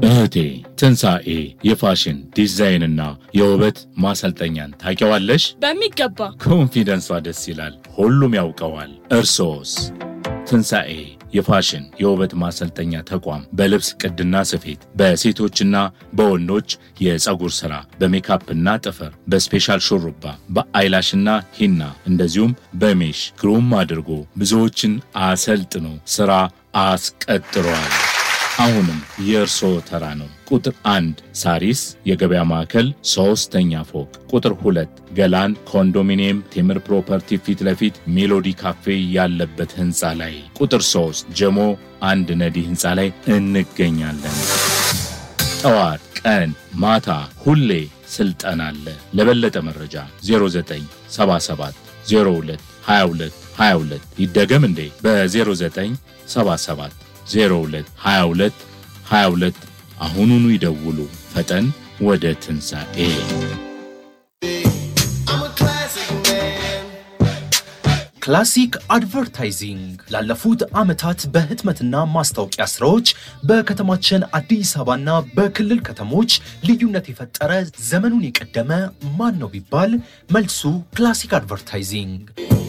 እህቴ ትንሣኤ የፋሽን ዲዛይንና የውበት ማሰልጠኛን ታውቂዋለሽ? በሚገባ ኮንፊደንሷ ደስ ይላል። ሁሉም ያውቀዋል። እርሶስ? ትንሣኤ የፋሽን የውበት ማሰልጠኛ ተቋም በልብስ ቅድና ስፌት፣ በሴቶችና በወንዶች የፀጉር ሥራ፣ በሜካፕና ጥፍር፣ በስፔሻል ሹሩባ፣ በአይላሽና ሂና እንደዚሁም በሜሽ ግሩም አድርጎ ብዙዎችን አሰልጥኖ ሥራ አስቀጥሯል። አሁንም የእርስዎ ተራ ነው። ቁጥር አንድ ሳሪስ የገበያ ማዕከል ሶስተኛ ፎቅ፣ ቁጥር ሁለት ገላን ኮንዶሚኒየም ቴምር ፕሮፐርቲ ፊት ለፊት ሜሎዲ ካፌ ያለበት ህንፃ ላይ፣ ቁጥር ሶስት ጀሞ አንድ ነዲ ህንፃ ላይ እንገኛለን። ጠዋት፣ ቀን፣ ማታ ሁሌ ስልጠና አለ። ለበለጠ መረጃ 0977 02 22 22 ይደገም እንዴ በ0977 02 22 22 አሁኑኑ ይደውሉ። ፈጠን ወደ ትንሣኤ ክላሲክ አድቨርታይዚንግ ላለፉት ዓመታት በህትመትና ማስታወቂያ ስራዎች በከተማችን አዲስ አበባና በክልል ከተሞች ልዩነት የፈጠረ ዘመኑን የቀደመ ማን ነው ቢባል መልሱ ክላሲክ አድቨርታይዚንግ።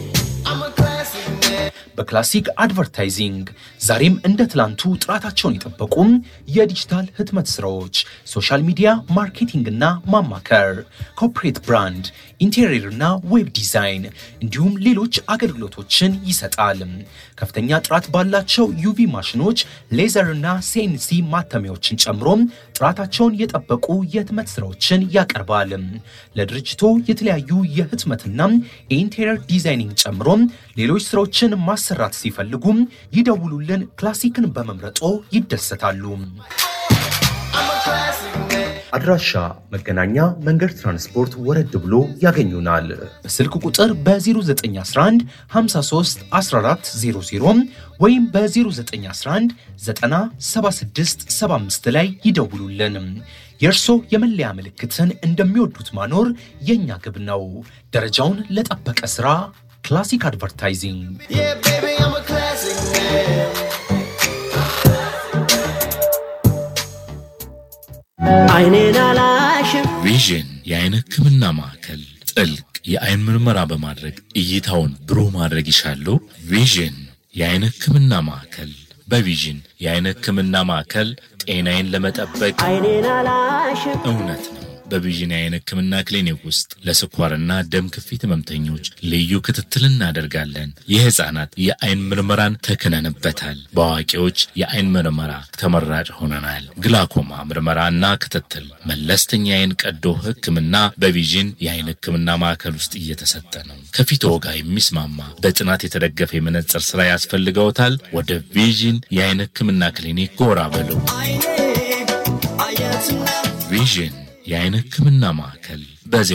በክላሲክ አድቨርታይዚንግ ዛሬም እንደ ትላንቱ ጥራታቸውን የጠበቁ የዲጂታል ህትመት ስራዎች፣ ሶሻል ሚዲያ ማርኬቲንግና ማማከር፣ ኮርፖሬት ብራንድ፣ ኢንቴሪየርና ዌብ ዲዛይን እንዲሁም ሌሎች አገልግሎቶችን ይሰጣል። ከፍተኛ ጥራት ባላቸው ዩቪ ማሽኖች፣ ሌዘርና ሴንሲ ማተሚያዎችን ጨምሮ ጥራታቸውን የጠበቁ የህትመት ስራዎችን ያቀርባል። ለድርጅቶ የተለያዩ የህትመትና የኢንቴሪየር ዲዛይኒንግ ጨምሮ ሌሎች ስራዎችን ማሰራት ሲፈልጉም ይደውሉልን። ክላሲክን በመምረጦ ይደሰታሉ። አድራሻ መገናኛ መንገድ ትራንስፖርት ወረድ ብሎ ያገኙናል። በስልክ ቁጥር በ0911 53 1400 ወይም በ0911 976 75 ላይ ይደውሉልን። የእርሶ የመለያ ምልክትን እንደሚወዱት ማኖር የእኛ ግብ ነው። ደረጃውን ለጠበቀ ሥራ ክላሲክ አድቨርታይዚንግ አይኔን አላሽም ቪዥን የአይን ህክምና ማዕከል ጥልቅ የአይን ምርመራ በማድረግ እይታውን ብሩህ ማድረግ ይሻሉ? ቪዥን የአይን ህክምና ማዕከል በቪዥን የአይን ህክምና ማዕከል ጤናዬን ለመጠበቅ አይኔን አላሽም እውነት ነው። በቪዥን የአይን ህክምና ክሊኒክ ውስጥ ለስኳርና ደም ክፊት ህመምተኞች ልዩ ክትትል እናደርጋለን። የህፃናት የአይን ምርመራን ተክነንበታል። በአዋቂዎች የአይን ምርመራ ተመራጭ ሆነናል። ግላኮማ ምርመራና ክትትል፣ መለስተኛ የአይን ቀዶ ህክምና በቪዥን የአይን ህክምና ማዕከል ውስጥ እየተሰጠ ነው። ከፊትዎ ጋር የሚስማማ በጥናት የተደገፈ የመነጽር ስራ ያስፈልገውታል? ወደ ቪዥን የአይን ህክምና ክሊኒክ ጎራ በሉ። ቪዥን የአይን ህክምና ማዕከል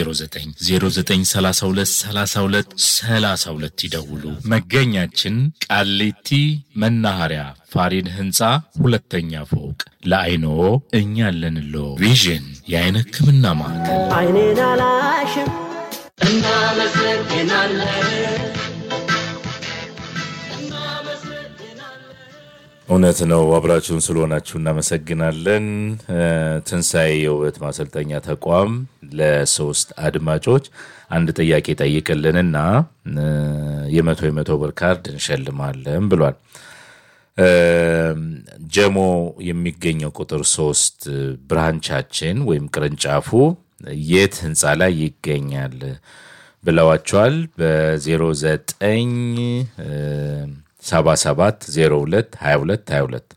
በ0909323232 ይደውሉ። መገኛችን ቃሊቲ መናኸሪያ ፋሪን ህንፃ ሁለተኛ ፎቅ። ለአይኖ እኛ አለንሎ። ቪዥን የአይን ህክምና ማዕከል አይኔን አላሽም እናመሰግናለን እውነት ነው። አብራችሁን ስለሆናችሁ እናመሰግናለን። ትንሣኤ የውበት ማሰልጠኛ ተቋም ለሶስት አድማጮች አንድ ጥያቄ ጠይቅልንና የመቶ የመቶ ብር ካርድ እንሸልማለን ብሏል። ጀሞ የሚገኘው ቁጥር ሶስት ብራንቻችን ወይም ቅርንጫፉ የት ህንፃ ላይ ይገኛል ብለዋቸዋል። በ09 77022222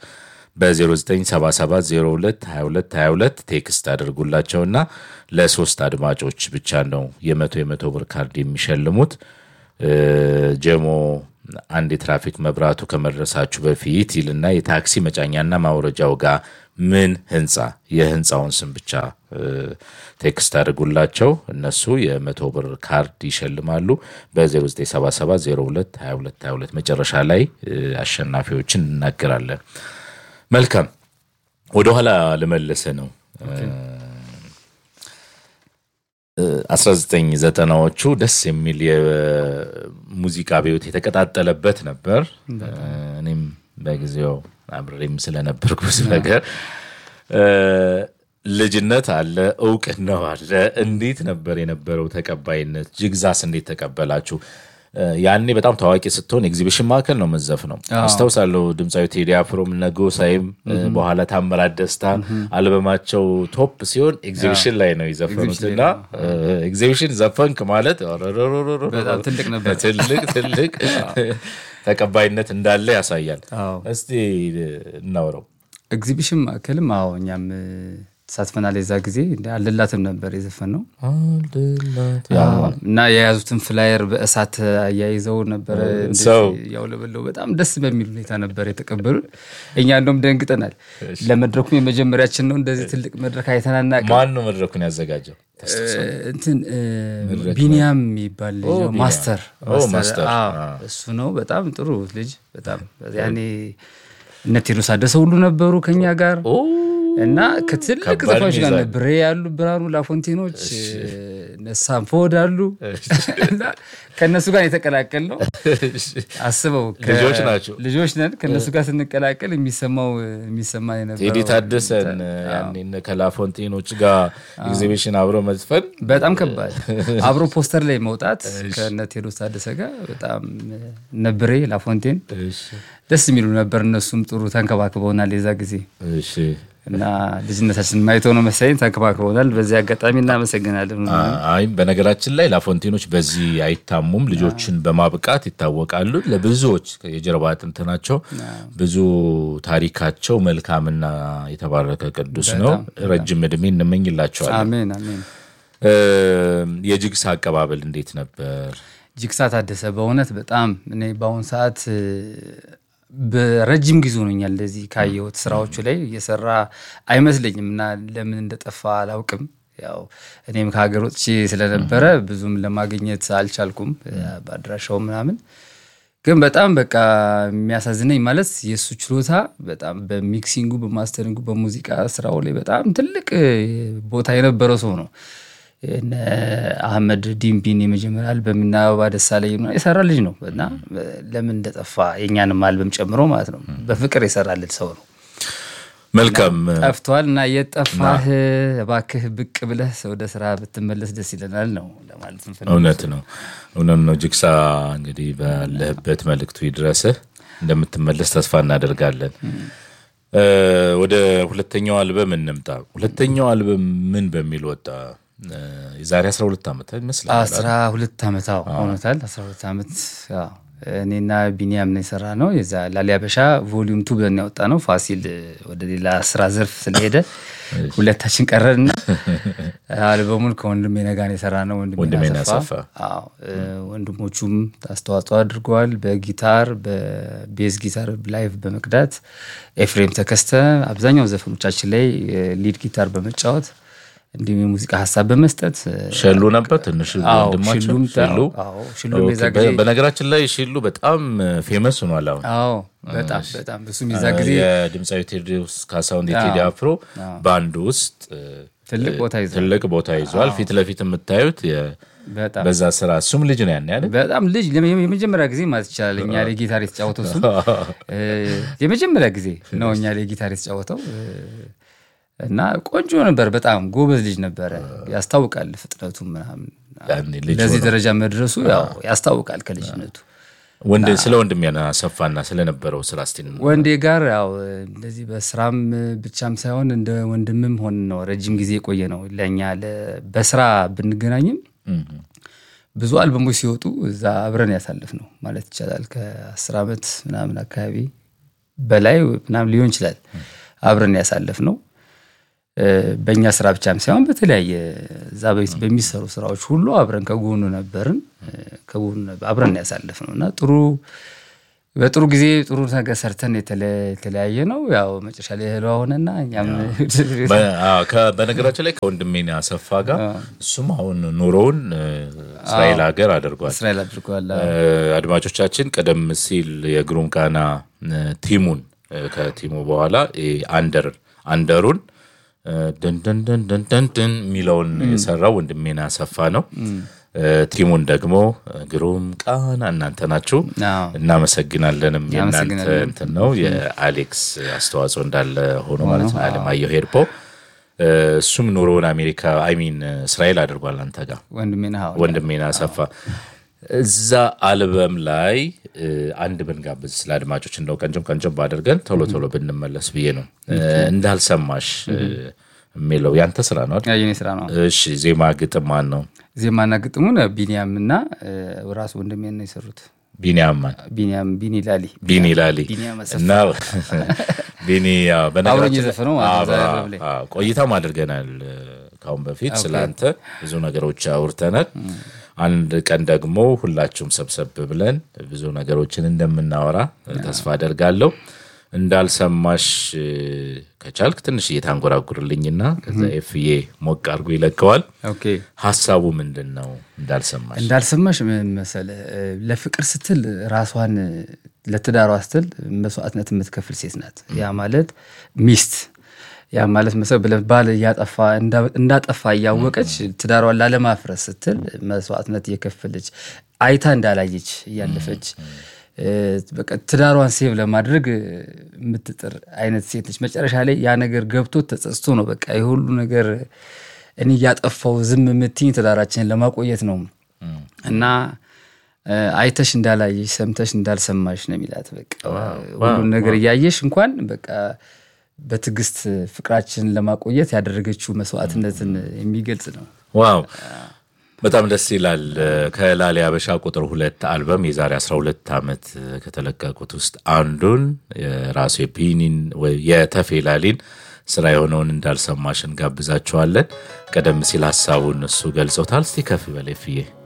በ0977022222 ቴክስት አድርጉላቸውና ለሶስት አድማጮች ብቻ ነው የመቶ የመቶ ብር ካርድ የሚሸልሙት። ጀሞ አንድ የትራፊክ መብራቱ ከመድረሳችሁ በፊት ይልና የታክሲ መጫኛና ማውረጃው ጋር ምን ህንፃ የህንፃውን ስም ብቻ ቴክስት አድርጉላቸው። እነሱ የመቶ ብር ካርድ ይሸልማሉ። በ0977022222 መጨረሻ ላይ አሸናፊዎችን እናገራለን። መልካም ወደኋላ ልመለሰ ነው። 1990ዎቹ ደስ የሚል የሙዚቃ ቤት የተቀጣጠለበት ነበር። እኔም በጊዜው አብሬም ስለነበርኩ ብዙ ነገር እ፣ ልጅነት አለ፣ እውቅናው አለ። እንዴት ነበር የነበረው ተቀባይነት? ጅግዛስ እንዴት ተቀበላችሁ? እ፣ ያኔ በጣም ታዋቂ ስትሆን ኤግዚቢሽን ማዕከል ነው መዘፍ ነው አስታውሳለሁ። ድምፃዊ ቴዲ አፍሮም ነጎ ሳይም እ፣ በኋላ ታምራት ደስታ አልበማቸው ቶፕ ሲሆን ኤግዚቢሽን ላይ ነው የዘፈኑት እና እ፣ ኤግዚቢሽን ዘፈንክ ማለት ኦሮሮሮሮሮ፣ በጣም ትልቅ ነበር። ትልቅ ትልቅ ተቀባይነት እንዳለ ያሳያል። አዎ። እስቲ እናውረው። ኤግዚቢሽን ማዕከልም አዎ እኛም እ፣ ተሳትፈናል። የዛ ጊዜ እንደ አልላትም ነበር የዘፈን ነው እና የያዙትን ፍላየር በእሳት አያይዘው ነበረ እንደዚህ ሰው ያውለበለው በጣም ደስ በሚል ሁኔታ ነበር የተቀበሉን። እኛ እንደውም ደንግጠናል። ለመድረኩም የመጀመሪያችን ነው እንደዚህ ትልቅ መድረክ አይተናናቅ ማን ነው መድረኩን ያዘጋጀው? እንትን እ፣ ቢኒያም የሚባል ልጅ ነው። ቢኒያም። ማስተር ኦ፣ ማስተር። አዎ፣ አዎ። እሱ ነው። በጣም ጥሩ ልጅ በጣም ያኔ እነ ቴዎድሮስ አደሰ ሁሉ ነበሩ ከኛ ጋር እና ከትልቅ ከባድ ዘፋኞች ጋር ሚዛን። እነ ብሬ ያሉ ብርሃኑ ላፎንቴኖች እነ ሳምፎድ አሉ እና ከእነሱ ጋር የተቀላቀል ነው። አስበው ከ- ልጆች ናቸው። ልጆች ነን። ከእነሱ ጋር ስንቀላቀል የሚሰማው የሚሰማ የነበረው ቴዲ ታደሰን ያኔ እነ ከላፎንቴኖች ጋር ኤግዚቢሽን አብሮ መዝፈን በጣም ከባድ አብሮ ፖስተር ላይ መውጣት ከነ ቴዎድሮስ ታደሰ ጋር በጣም እነ ብሬ ላፎንቴን ደስ የሚሉ ነበር። እነሱም ጥሩ ተንከባክበውናል የዛ ጊዜ እሺ እና ልጅነታችን ማይተው ነው መሰለኝ ተንከባክበውናል። በዚህ አጋጣሚ እናመሰግናለን። አይ በነገራችን ላይ ላፎንቴኖች በዚህ አይታሙም። ልጆችን በማብቃት ይታወቃሉ። ለብዙዎች የጀርባ አጥንትናቸው ብዙ ታሪካቸው መልካምና የተባረከ ቅዱስ ነው። ረጅም እድሜ እንመኝላቸዋለን። አሜን አሜን። እ፣ የጅግስ አቀባበል እንዴት ነበር? ጅግሳ ታደሰ በእውነት በጣም እኔ በአሁኑ ሰዓት እ፣ በረጅም ጊዜ ሆኖኛል እንደዚህ ካየሁት ስራዎቹ ላይ እየሰራ አይመስለኝም እና ለምን እንደጠፋ አላውቅም። ያው እኔም ከሀገር ወጥቼ ስለነበረ ብዙም ለማግኘት አልቻልኩም እ፣ በአድራሻው ምናምን ግን በጣም በቃ የሚያሳዝነኝ ማለት የእሱ ችሎታ በጣም በሚክሲንጉ፣ በማስተሪንጉ፣ በሙዚቃ ስራው ላይ በጣም ትልቅ እ፣ ቦታ የነበረው ሰው ነው። እነ አህመድ ዲምቢን የመጀመሪያ አልበም እና አበባ ደሳለኝ ምናምን የሰራ ልጅ ነው እና ለምን እንደጠፋ የእኛንም አልበም ጨምሮ ማለት ነው በፍቅር የሰራልን ሰው ነው። መልካም ጠፍቷል እና የጠፋህ እባክህ ብቅ ብለህ ወደ ስራ ብትመለስ ደስ ይለናል ነው ለማለት እንፈልግ እውነት ነው እውነት ነው። ጅግሳ እንግዲህ ባለህበት መልእክቱ ይድረስህ። እንደምትመለስ ተስፋ እናደርጋለን። እ፣ ወደ ሁለተኛው አልበም እንምጣ። ሁለተኛው አልበም ምን በሚል ወጣ? እ፣ የዛሬ 12 ዓመት ይመስላል። አስራ ሁለት ዓመት አዎ ሆኖታል። አስራ ሁለት ዓመት ያው እኔና ቢኒያም ነው የሰራ ነው። የዛ ላሊያበሻ ቮሊዩም ቱ ብለን ያወጣ ነው። ፋሲል ወደ ሌላ ስራ ዘርፍ ስለሄደ ሁለታችን ቀረንና አልበሙን ከወንድሜ ነጋ ነው የሰራ ነው። ወንድሜ ወንድሜ አሰፋ። አሰፋ አዎ፣ እ፣ ወንድሞቹም አስተዋጽኦ አድርገዋል። በጊታር በቤዝ ጊታር ላይቭ በመቅዳት ኤፍሬም ተከስተ አብዛኛው ዘፈኖቻችን ላይ ሊድ ጊታር በመጫወት እንዲሁም የሙዚቃ ሀሳብ በመስጠት እ፣ ሸሉ ነበር ትንሽ አዎ፣ ወንድማቸው ሽሉም ሽሉ። አዎ፣ ሽሉም የዛ ኦኬ፣ ጊዜ በ- በነገራችን ላይ ሽሉ በጣም ፌመስ ሆኗል አሁን አዎ በጣም በጣም እሱም የዛ ጊዜ የድምፃዊ ቴዎድሮስ ካሳሁን የቴዲ አፍሮ ባንድ ውስጥ እ፣ ትልቅ ቦታ ይዟል። ትልቅ ቦታ ይዟል። ፊት ለፊት የምታዩት የ- በጣም በዛ ስራ እሱም ልጅ ነው ያን ያለ በጣም ልጅ ለመ- የመጀመሪያ ጊዜ ማለት ይቻላል እኛ ላይ ጊታር የተጫወተው እሱም እ፣ የመጀመሪያ ጊዜ ነው እኛ ላይ ጊታር የተጫወተው እ፣ እና ቆንጆ ነበር። በጣም ጎበዝ ልጅ ነበረ። ያስታውቃል ፍጥነቱ ምናምን ያኔ ልጅ ለዚህ ሆኖ። ደረጃ መድረሱ ያው ያስታውቃል ከልጅነቱ። ወንድ ስለ ወንድም ያና ሰፋና ስለነበረው ስራ እስቲ እንመ- ወንዴ ጋር ያው እንደዚህ በስራም ብቻም ሳይሆን እንደ ወንድምም ሆን ነው ረጅም ጊዜ የቆየ ነው ለእኛ ለ- በስራ ብንገናኝም እም፣ ብዙ አልበሞች ሲወጡ እዛ አብረን ያሳልፍ ነው ማለት ይቻላል። ከአስር ዓመት ምናምን አካባቢ በላይ ምናምን ሊሆን ይችላል አብረን ያሳልፍ ነው። እ፣ በእኛ ስራ ብቻም ሳይሆን በተለያየ እዛ በፊት በሚሰሩ ስራዎች ሁሉ አብረን ከጎኑ ነበርን። እ፣ ከጎኑ ነበር- አብረን ያሳልፍ ነው እና ጥሩ በጥሩ ጊዜ ጥሩ ነገር ሰርተን የተለ- የተለያየ ነው። ያው መጨረሻ ላይ እህሏ ሆነና እኛም በ- አዎ፣ ከ- በነገራችን ላይ ከወንድሜ አሰፋ ጋር እሱም አሁን ኑሮውን እ፣ እስራኤል ሀገር አድርጓል። እስራኤል አድርገዋል። እ፣ አድማጮቻችን ቀደም ሲል የግሩም ቃና እ፣ ቲሙን እ፣ ከቲሙ በኋላ እ፣ አንደር አንደሩን እ፣ ድን ድን ድን ድን ድን ድን የሚለውን የሰራው ወንድሜን አሰፋ ነው። እ፣ ቲሙን ደግሞ ግሩም ቃና እናንተ ናችሁ። አዎ። እናመሰግናለንም። የእናንተ እናመሰግናለን። እንትን ነው የአሌክስ አስተዋጽኦ እንዳለ ሆኖ ማለት ነው። አለማየሁ ሄድፖ እ፣ እሱም ኑሮውን አሜሪካ አይሚን እስራኤል አድርጓል አንተ ጋር ወንድሜን ሀው ወንድሜን አሰፋ እዛ አልበም ላይ እ፣ አንድ ብንጋብዝ ስለ አድማጮች እንደው ቀንጨም ቀንጨም አድርገን ቶሎ ቶሎ ብንመለስ ብዬ ነው። እ፣ እንዳልሰማሽ እ፣ የሚለው ያንተ ስራ ነው አይደል? የኔ ስራ ነው። እሺ ዜማ ግጥም ማን ነው? ዜማና ግጥሙን ቢኒያም እና እ፣ ራሱ ወንድሜን ነው የሰሩት። ቢኒያም ማን? ቢኒያም ቢኒ ላሊ ቢኒ ላሊ ቢኒያም አሰፋ። እና ቢኒ ያው አብሮኝ በነገራችን የዘፈነው ማለት ነው አዎ፣ ዛሬ ረቡዕ ላይ። አዎ፣ ቆይታም አድርገናል እ፣ ካሁን በፊት ስለ አንተ ብዙ ነገሮች አውርተናል። አንድ ቀን ደግሞ ሁላችሁም ሰብሰብ ብለን ብዙ ነገሮችን እንደምናወራ ተስፋ አደርጋለሁ። እንዳልሰማሽ እ፣ ከቻልክ ትንሽ እየታንጎራጉርልኝና ከዛ ኤፍዬ ሞቅ አድርጎ ይለቀዋል። ኦኬ ሀሳቡ ምንድን ነው? እንዳልሰማሽ እንዳልሰማሽ ምን መሰለህ እ፣ ለፍቅር ስትል ራሷን እ፣ ለትዳሯ ስትል መስዋዕትነት የምትከፍል ሴት ናት። ያ ማለት ሚስት ያ ማለት መሰ ብለህ ባል እያጠፋ እንዳ- እንዳጠፋ እያወቀች ትዳሯን ላለማፍረስ ስትል መስዋዕትነት እየከፈለች አይታ እንዳላየች እያለፈች እ፣ በቃ ትዳሯን ሴቭ ለማድረግ እ፣ የምትጥር አይነት ሴት ነች። መጨረሻ ላይ ያ ነገር ገብቶ ተጸጽቶ ነው በቃ የሁሉ ነገር እኔ እያጠፋው ዝም የምትኝ ትዳራችንን ለማቆየት ነው እና እ፣ አይተሽ እንዳላየሽ ሰምተሽ እንዳልሰማሽ ነው የሚላት። በቃ ሁሉን ነገር እያየሽ እንኳን በቃ በትዕግስት ፍቅራችንን ለማቆየት ያደረገችው መስዋዕትነትን የሚገልጽ ነው። ዋው በጣም ደስ ይላል። ከላሊ አበሻ ቁጥር ሁለት አልበም የዛሬ 12 ዓመት ከተለቀቁት ውስጥ አንዱን የራሱ የፒኒን ወይ የተፌ ላሊን ስራ የሆነውን እንዳልሰማሽ እንጋብዛችኋለን። ቀደም ሲል ሀሳቡን እሱ ገልጾታል። እስቲ ከፍ በላይ ፍዬ